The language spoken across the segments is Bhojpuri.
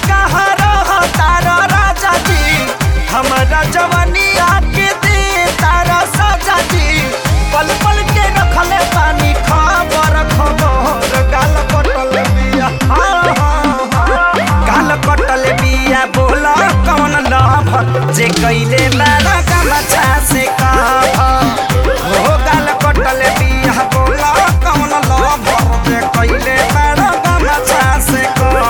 कहाँ रह तारा राजा जी हमारा जवानी आके दे तारा साजा जी पल पल के रखले पानी खबर खबर गाल कटल बिया हाँ, हाँ, हाँ। गाल कटल बिया बोला कौन लभ जे कैले बारा गमछा से कह हो गाल कटल बिया बोला कौन लभ जे कैले बारा गमछा से कह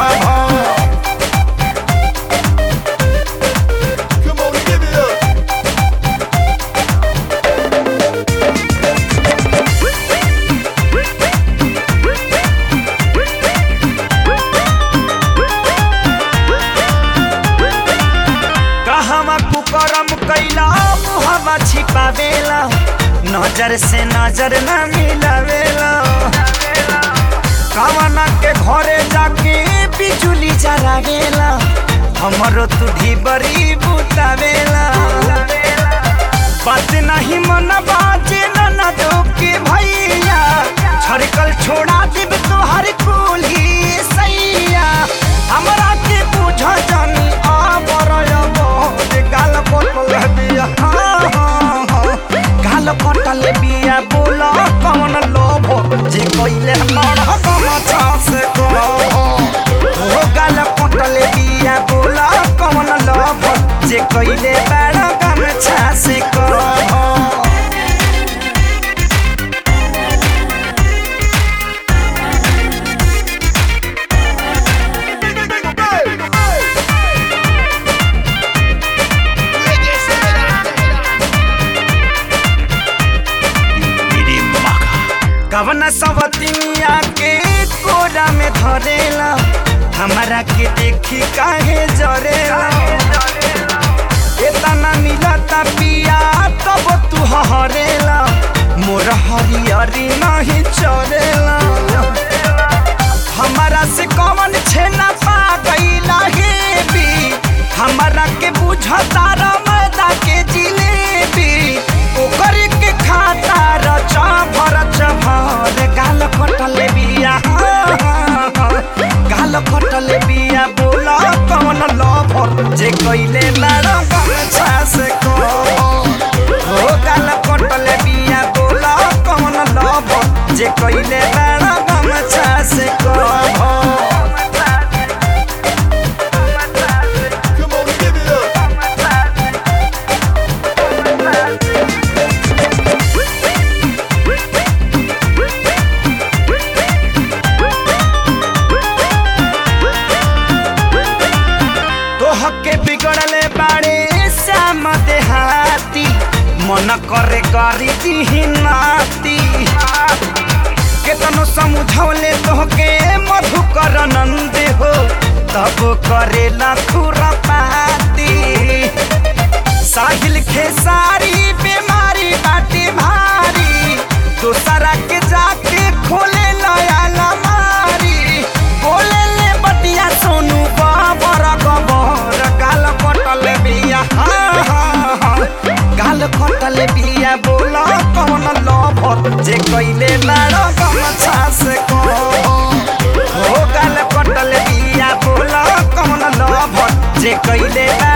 Come on, give it up. कहवा कुकरम कैला मुहवा छिपावेला नजर से नजर न मिलावेला कवना के घरे जाके बिजुली जरावेला हमरो तू बड़ी बुतावेला बात नहीं मन बाजे न दो के भैया छड़कल छोड़ा देब तोहर कुली सैया हमरा के बुझ जानी आबर बहुत गाल कटल बिया हाँ, हाँ, हाँ। गाल कटल बिया बोल कौन लोभ जे कैले मर गमछा से कह हो गाल कटल बिया बोल कौन लोभ जे कैले बड़ गमछा से कह कवना सवतिनिया के कोरा में धरेला हमारा के देखी काहे जरेला एतना मिलता पिया तब तू हरेला मोर हरियरी नहीं चरेला हमारा से कौन छेना पा गईला हे भी हमारा के बुझता मैदा के जिलेबी ओकर के खाता रचा भर चभर गाल कटल बिया हाँ, हाँ, हाँ। गाल कटल बिया बोला कौन लभर जे कैले बार गमछा से कह हो गाल कटल बिया बोला कौन लभर जे कैले बार गमछा से कह Come on, give it up. तोहके बिगड़ले बाड़े श्याम देहाती मन करे करी दिही नाती केतनो समझौले तोहके मधुकर नंद हो तब करे खुरपाती साहिल खेसारी बीमारी बाटी भारी दूसरा के जाके खोले नया लमारी बोले ले बतिया सोनू बाबर गबर गाल कटल बिया हाँ, हाँ, हाँ। गाल कटल बिया बोल कौन लभर जे कैले लाड़ गमछा से कह हो गाल कटल बिया बोल कौन लभर जे कैले लाड़